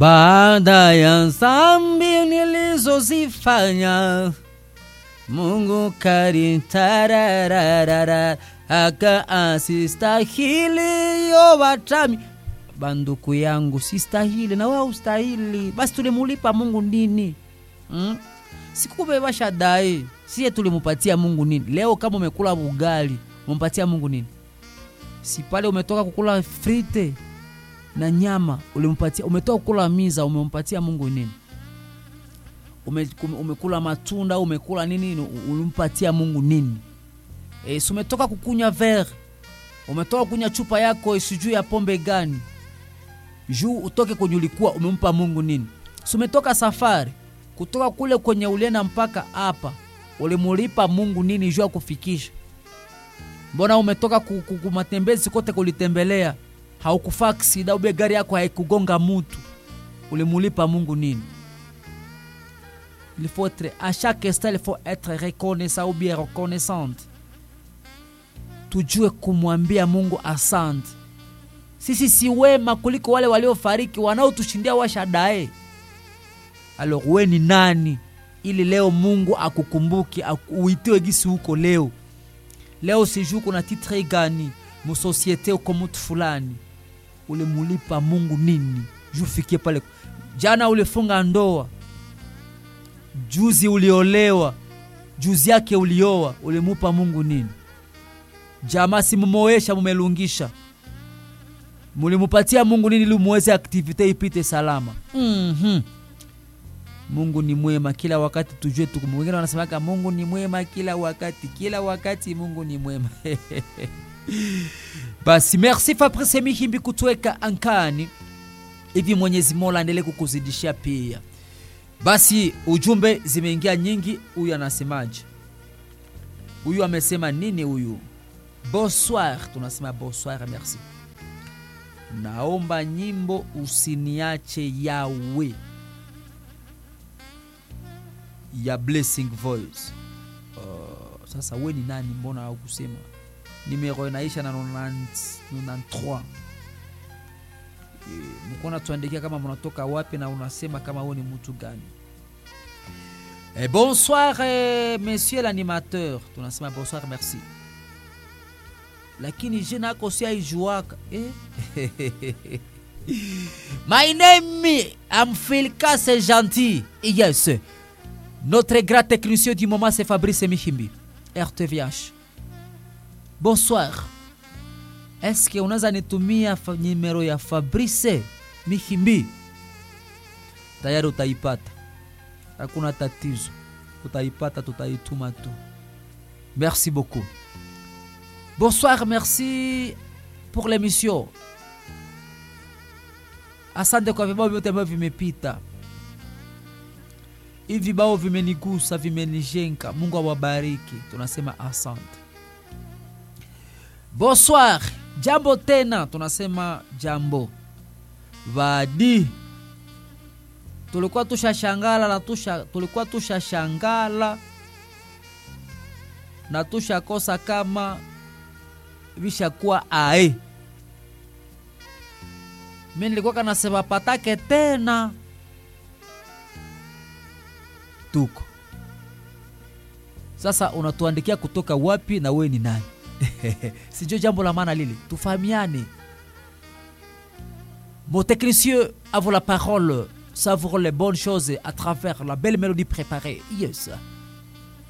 baada ya dhambi nilizozifanya Mungu karitarararara akaasistahili yo watami banduku yangu sistahili na wewe ustahili basi tulimulipa Mungu nini hmm? sikubeba shadai siye tulimupatia Mungu nini leo kama umekula ugali umempatia Mungu nini si pale umetoka kukula frite na nyama ulimpatia umetoka kukula miza umempatia Mungu nini ume, umekula matunda umekula nini ulimpatia Mungu nini e, si umetoka kukunywa verre umetoka kunywa chupa yako sijui ya pombe gani juu utoke kwenye ulikuwa umempa Mungu nini si umetoka safari kutoka kule kwenye ulienda mpaka hapa ulimulipa Mungu nini juu ya kufikisha mbona umetoka kumatembezi kote kulitembelea haukufaa aksida ube gari yako haikugonga mutu ulimulipa Mungu nini il faut être à chaque instant il faut être reconnaissant ou bien reconnaissante tujue kumwambia Mungu asante sisi si wema kuliko wale waliofariki wanaotushindia washadae alors we ni nani ili leo Mungu akukumbuki uitiwe gisi huko leo leo sijuu kuna titre gani musosiete uko mutu fulani ulimulipa Mungu nini juu fikie pale jana ulifunga ndoa juzi uliolewa juzi yake ulioa ulimupa Mungu nini jamaa simumoesha mumelungisha mulimupatia Mungu nini ili muweze aktivite ipite salama mm-hmm. Mungu ni mwema kila wakati, tujue tu. Wengine wanasemaka Mungu ni mwema kila wakati, kila wakati Mungu ni mwema basi merci Fabrice Mihimbi kutuweka ankani hivi. Mwenyezi Mola aendelee kukuzidishia pia. Basi ujumbe zimeingia nyingi. Huyu anasemaje? Huyu amesema nini? Huyu bonsoir, tunasema bonsoir, merci. Naomba nyimbo usiniache yawe ya Blessing Voice. Uh, sasa we ni nani? Mbona haukusema? Nimero inaisha na 93 mkona tuandikia kama mnatoka wapi na unasema kama wewe ni mtu gani. Eh, bonsoir eh, monsieur l'animateur, tunasema bonsoir merci, lakini je nako si aijuaka eh? My name I'm Philka, c'est gentil. Yes. Notre grand technicien du moment, c'est Fabrice Mihimbi, RTVH. Bonsoir. Est-ce que unaweza nitumia numero ya Fabrice Mihimbi? Tayari utaipata, hakuna tatizo, utaipata, tutaituma tu. Merci beaucoup. Bonsoir, merci pour l'émission. Asante kwa vibao vyote ambavyo vimepita hivi vibao vimenigusa, vimenijenga. Mungu awabariki, tunasema asante. Bonsoir, jambo tena, tunasema jambo vadi. Tulikuwa tushashangala na tusha, tulikuwa tushashangala na tushakosa kama vishakuwa ae. Mi nilikuwa kanasema patake tena tuko sasa, unatuandikia kutoka wapi na we ni nani? Sijui jambo la maana lile, tufahamiane. Mon technicien a vous la parole, savoure les bonnes choses à travers la belle mélodie préparée. Yes.